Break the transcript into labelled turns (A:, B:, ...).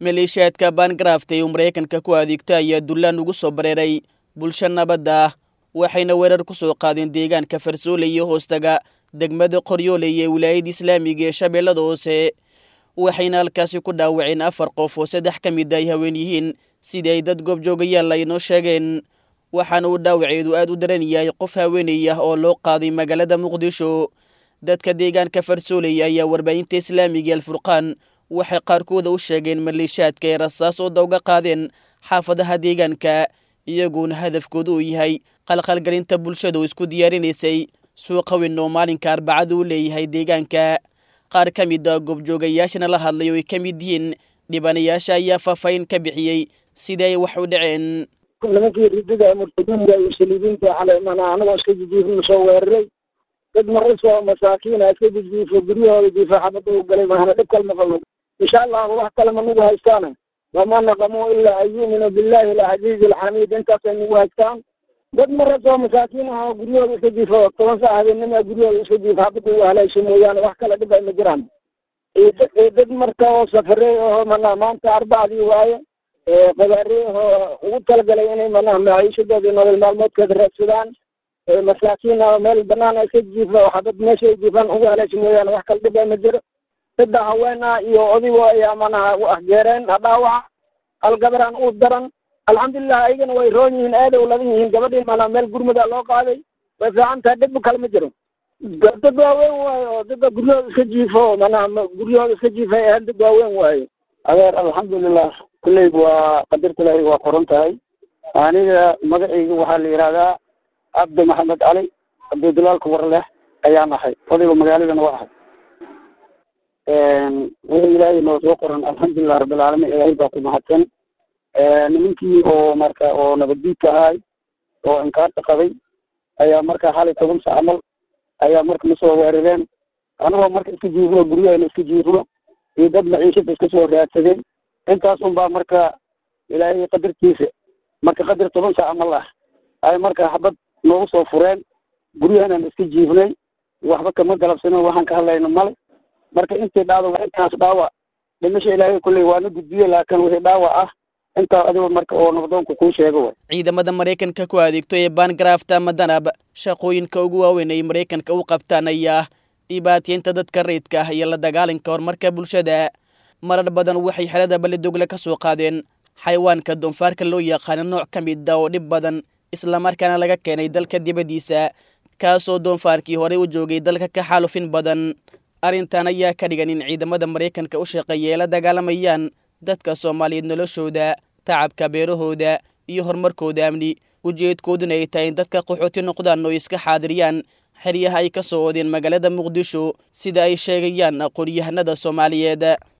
A: maleeshiyaadka baangaraafta ee uu maraykanka ku adeegto ayaa dullaan ugu soo bareeray bulsho nabadda ah waxayna weerar ku soo qaadeen deegaanka farsoole iyo hoostaga degmada qoryooley ee wilaayada islaamiga ee shabeellada hoose waxayna halkaasi ku dhaawaceen afar qof oo saddex ka mid ay haween yihiin sidii ay dad goobjoogayaal ay noo sheegeen waxaana uu dhaawaceedu aad u daran yahay qof haweeney ah oo loo qaaday magaalada muqdisho dadka deegaanka farsooley ayaa warbaahinta islaamiga alfurqaan waxay qaarkooda u sheegeen maleeshaadka ay rasaasooda uga qaadeen xaafadaha deegaanka iyaguona hadafkooda uu yahay qalqalgelinta bulshada oo isku diyaarinaysay suuqa weyn oo maalinka arbacada u leeyahay deegaanka qaar ka mid a goobjoogayaashana la hadlay oo ay ka mid yihiin dhibanayaasha ayaa faahfaahin ka bixiyey sidii ay wax u dhaceen
B: nimankii ridida murtadiinta iyo saliibiinta xalay mana anagoo iska jijiifna soo weeraray dad marasoo masaakiina iska jijiifo guryahooda jiifo xabada u galay mahana dhib kalma qabo insha allahu wax kale ma nagu haystaana wama naqamuu ilaa an yuuminuu billahi alcaziizi alxamiid intaasay nagu haystaan dad marasoo masaakiin ah oo guryahooda iska jiifo toban saa habeenima guryahooda iska jiifo xabada ugu haleesha mooyaane wax kale dhib ay ma jiraan dad marka oo safareey oo mana maanta arbacdii waaye qabaariyahoo ugu talagalay inay manaha maciishadoodii nolol maalmoodkeeda raadsadaan masaakiin meel banaan iska jiifa waxaa meesha ay jiifaan ugu haleesha mooyaane wax kala dhibaa ma jiro saddex haween ah iyo odigo ayaa manaha u ahjeereen dhaawaca hal gabaraan u daran alxamdulilah ayagana way roon yihiin aaday u ladan yihiin gabadhii manaha meel gurmuda loo qaaday way fiican tahay dhib kale ma jiro dad waaweyn waaye oo dadka guryahooda iska jiifo manaha guryahooda iska jiifa ahaan dad waaweyn waaye adeer alxamdulilah kulleyba waa qadarta ilaahay waa qoran tahay aniga magacayga waxaa la yidhahdaa cabdi maxamed cali cabdidulaalka warleh ayaan ahay odayga magaaladana waa ahay wixii ilaahay noo soo qoran alxamdulilah rabbilcaalamiin ilaahay baa ku mahadsan nimankii oo marka oo nabaddiidka ahay oo inkaarta qabay ayaa marka xalay toban sac camal ayaa marka nasoo weerareen anagoo marka iska jiifno guryahayna iska jiifno iyo dad maciishada iska soo raadsadeen intaas un baa marka ilaahay qadartiisa marka qadar toban saac camal ah ay marka xabad noogu soo fureen guryahanaan iska jiifnay waxba kama galabsanin waxaan ka hadlayno male marka intii dhacdo waa intaas dhaawac dhimasha ilaahay kulley waana gudbiye laakiin wixii dhaawac ah intaa adigo marka oo nabdoonku kuu sheego way
A: ciidamada maraykanka ku adeegto ee baangaraafta ama danab shaqooyinka ugu waaweyn ay maraykanka u qabtaan ayaa ah dhibaataynta dadka rayidka ah iyo la dagaalanka horumarka bulshada marar badan waxay xelada ballidogle ka soo qaadeen xayawaanka doonfaarka loo yaqaano nooc ka mid a oo dhib badan islamarkaana laga keenay dalka dibaddiisa kaasoo doonfaarkii horey u joogay dalka ka xaalufin badan arrintan ayaa ka dhigan in ciidamada maraykanka u shaqeeya ay la dagaalamayaan dadka soomaaliyeed noloshooda tacabka beerahooda iyo horumarkooda amni ujeedkooduna ay tahay in dadka qaxooti noqdaan oo iska xaadiriyaan xeryaha ay ka soo oodeen magaalada muqdisho sida ay sheegayaan aqoon-yahanada soomaaliyeed